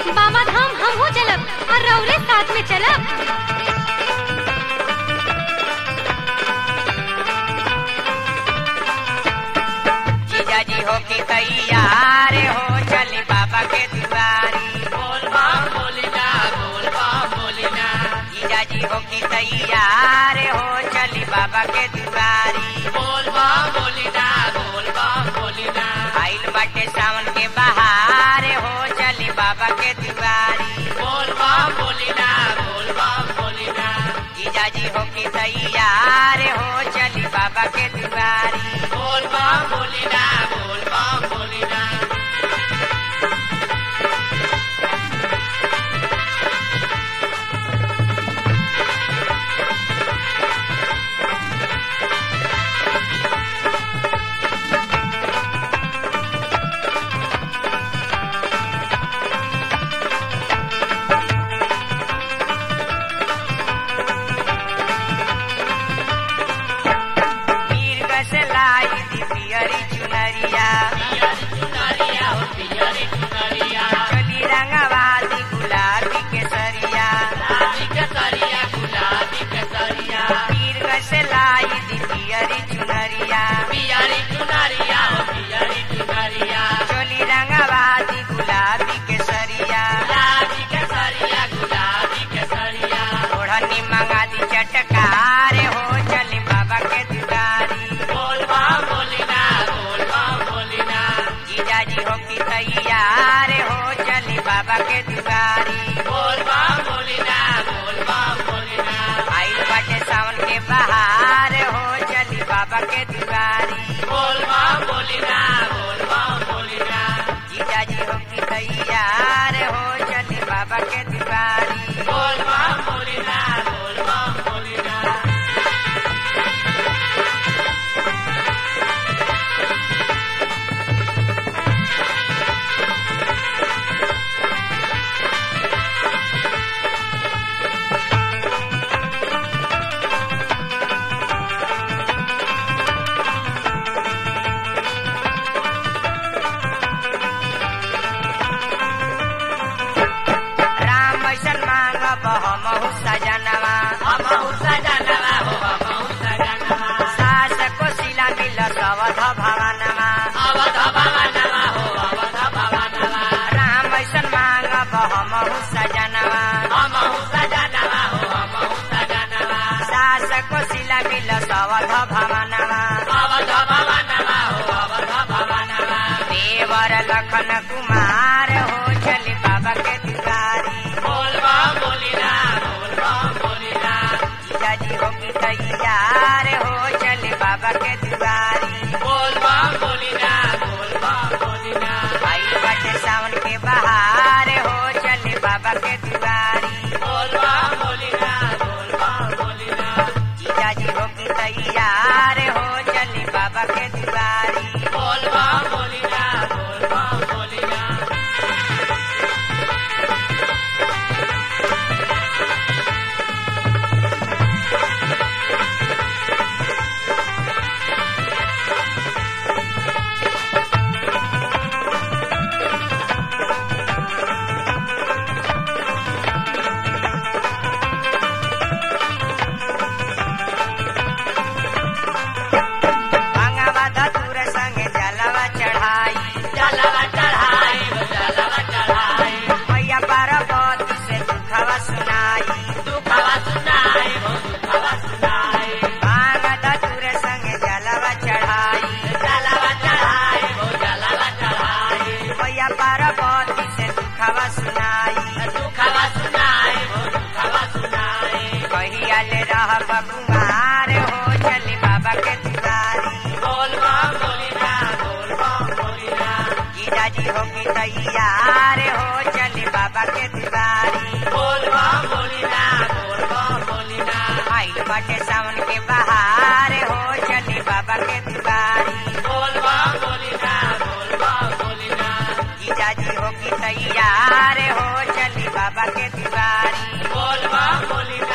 बाबा धाम हम हो चलब और रौरे साथ में चलब जीजा जी हो के तैयार हो चली बाबा के दुआरी बोल बम बोलिना बोल बम बोलिना जीजा जी हो के तैयार हो चली बाबा के दुआरी बोल बम बोलिना बोल बम बोलिना आइल बाटे सावन के बहार हो चली बाबा के दुआरी बोल बम बोलिना बोल बम बोलिना जीजा जी हो के तैयार हो चली बाबा के दुआरी बोल बम बोलिना बोल बम बोलिना मीर कस लाई दी पियरी चुनरिया चली रंगवादी गुलाबी केसरिया मीर कस लाई दी पियरी चुनरिया चली रंगवादी गुलाबी केसरिया ओढ़नी मंगा दी चटकार हो चली बाबा के दुआरी बोल बम बोलिना बोल बम बोलिना जीजा जी हो की तैयार हो चली बाबा के दुआरी बोल बम बोलिना बोल बम बोलिना आइल बाटे सावन के बहार हो चली बाबा के दुआरी बोल बम बोलिना बोल बम बोलिना जीजा जी हो की तैयार हो चली बाबा के दुआरी बोल बम बोलिना बोल बम बोलिना राम ऐसन मांगब हमहु सजनवा हमहु सजनवा हो हमहु सजनवा सास को सिला मिल सवध भवनवा अवध भवनवा हो अवध भवनवा राम ऐसन मांगब हमहु सजनवा हमहु सजनवा हो हमहु सजनवा सास को सिला मिल सवध भवनवा अवध भवनवा हो अवध भवनवा देवर लखन कुमार हो चली बाबा के दुआरी बोल बम बोलिना बोल बम बोलिना जीजा जी हो की तैयार हो चली बाबा के दुआरी बोल बम बोलिना बोल बम बोलिना आई बाटे सावन के बहार हो चली बाबा के दुआरी बोल बम बोलिना बोल बम बोलिना जीजा जी हो की तैयार हो चली बाबा के दुआरी बोल बम बोलिना बोल बम बोलिना भांगवा धतूर संग जलवा चढ़ाई जलवा चढ़ाई जलवा चढ़ाई मैया पार्वती से दुखवा सुनाई दुखवा सुनाई हो दुखवा सुनाई भांग धतूर संग जलवा चढ़ाई जलवा चढ़ाई हो जलवा चढ़ाई मैया पार्वती से दुखवा सुनाई दुखवा सुनाई हो दुखवा सुनाई कहिया ले रह कुमार हो चली बाबा के दुआरी बोल बम बोलिना बोल बम बोलिना जीजा जी हो की तैयार हो चली बाबा के दुआरी बोल बम बोलिना बोल बम बोलिना आइल बाटे सावन के बहार हो चली बाबा के दुआरी बोल बम बोलिना बोल बम बोलिना जीजा जी हो की तैयार हो चली बाबा के दुआरी बोल बम बोलिना